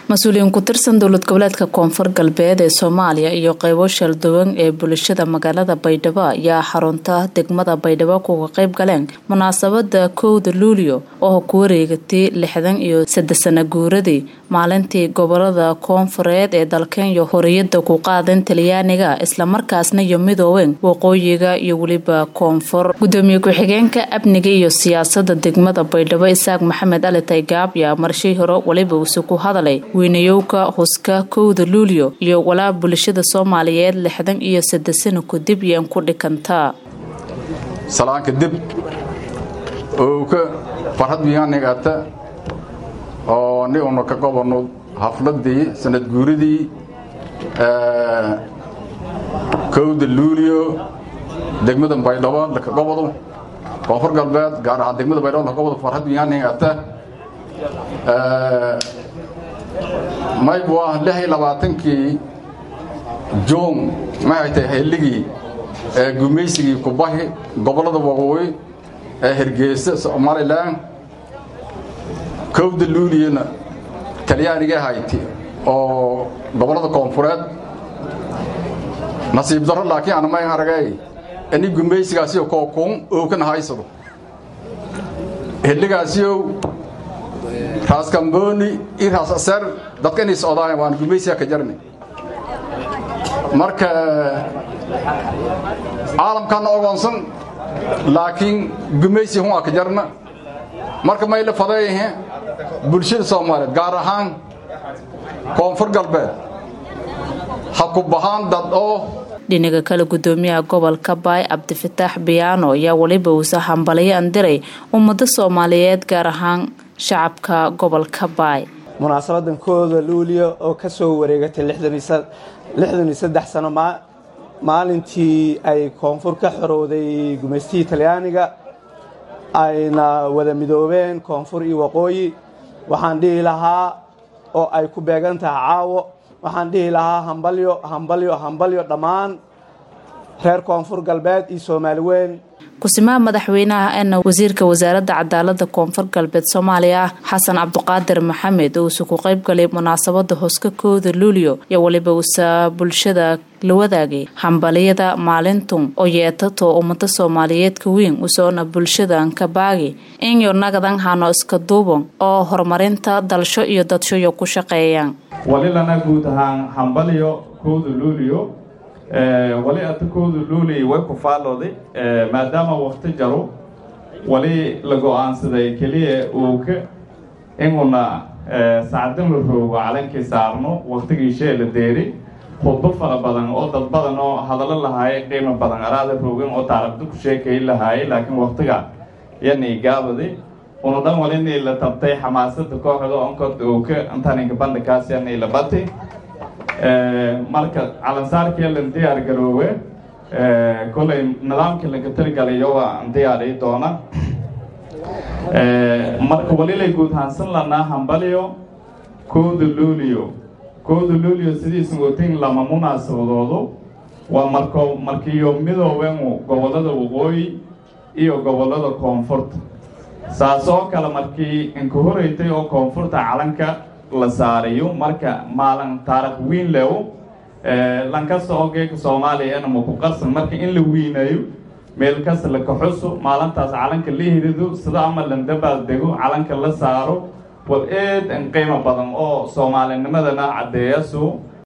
mas-uuliyiin ku tirsan dowlad goboleedka koonfur galbeed ee soomaaliya iyo qeybo shalduwan ee bulshada magaalada baydhabo ayaa xarunta degmada baydhabo kuga qeyb galeen munaasabada kowda luulyo oo ku wareegatay lixdan iyo saddex sana guuradii maalintii gobolada koonfureed ee dalkenya horiyada ku qaadeen talyaaniga islamarkaasna iyo midoobeen waqooyiga iyo weliba koonfur gudoomiye ku-xigeenka amniga iyo siyaasada degmada baydhabo isaaq maxamed ali taygaab yaa marshii hore weliba uuse ku hadalay weynayowka huska kowda luulyo iyo walaa bulshada soomaaliyeed lixdan iyo saddex sano kadib yeen ku dhikantaa salaanka dib owka farhad miyaanigata oo ni una ka gobanno hafladii sanad guuridii kowda luulyo degmada baydhabo laka gobodo koonfur galbeed gaar ahaan degmada baydhabo laka gobodo farhad miyaanigata mayb waa lix iyo labaatankii juun maxay tahay xilligii ee gumaysigii kubahi gobollada waqooyi ee hergeysa somalilan kowda luuliyana talyaaniga hayti oo gobollada koonfureed nasiib darro laakiin anamay aragay ini gumaysigaasiyo kookuun ookana haysado xilligaasiyow raas kambooni iyo raas aseer dadka inay socdaayan waan gumaysiga ka jarni marka caalamkaana ogoonsan laakiin gumaysi hun aa ka jarna marka may la fadeeyahe bulshada soomaaliyeed gaar ahaan koonfur galbeed ha ku bahaan dad oo dhinaga kale gudoomiyaha gobolka baay cabdifataax biyaano ayaa weliba uuse hambalyo andiray ummado soomaaliyeed gaar ahaan shacabka gobolka baay munaasabadan kooda luuliya oo ka soo wareegatay lixdan iyo saddex sano maalintii ay koonfur ka xorowday gumaystihii talyaaniga ayna wada midoobeen koonfur iyo waqooyi waxaan dhihi lahaa oo ay ku beegan tahay caawo waxaan dhihi lahaa hambalyo hambalyo hambalyo dhammaan reer koonfur galbeed iyo soomaali weyn kusimaha madaxweynaha eena wasiirka wasaaradda cadaalada koonfur galbeed soomaaliya xasan cabdiqaadir maxamed uuse ku qeyb galay munaasabada hoska kooda luulyo iyo weliba uuse bulshada la wadaagay hambaliyada maalintun oo yeetato ummada soomaaliyeed ka weyn usoona bulshadan ka baagi inyo nagadan hano iska duuban oo horumarinta dalsho iyo dadshoyo ku shaqeeyaan walilana guud ahaan hambalyo kooda luulyo wali atakoodu luulay way ku faallooday maadaama wakti jaro wali la go-aansaday keliya uuka inuna sacdin la roogo calankii saarno waktigii shee la deeri khudbo fara badan oo dad badan oo hadallo lahaayay qiimo badan araada roogin oo taarabda ku sheekay lahaayay laakiin waktiga yanay gaabaday una dhan walinay la tabtay xamaasada kooxda onkod uuka intaninka bandhikaas yanay la batay marka calansaarkii lan diyaar garoowe kolay nidaamkii laga tirigalay waa diyaari doona marka walilay guud haansan lanaa hambalyo kooda luulio kooda luulio sidiisan otin lama munaasabadoodo waa marko markiyo midoobengu gobollada waqooyi iyo gobollada koonfurta saas oo kale markii inka horeytay oo koonfurta calanka la saarayo marka maalin taarikh wiin lew lankasta oo geeka soomaaliya enama ku qarsan marka in la wiinayo meel kasta la kaxuso maalintaas calanka la hirido sida ama landabaal dego calanka la saaro wal eed in qiimo badan oo soomaalinimadana caddeeyaso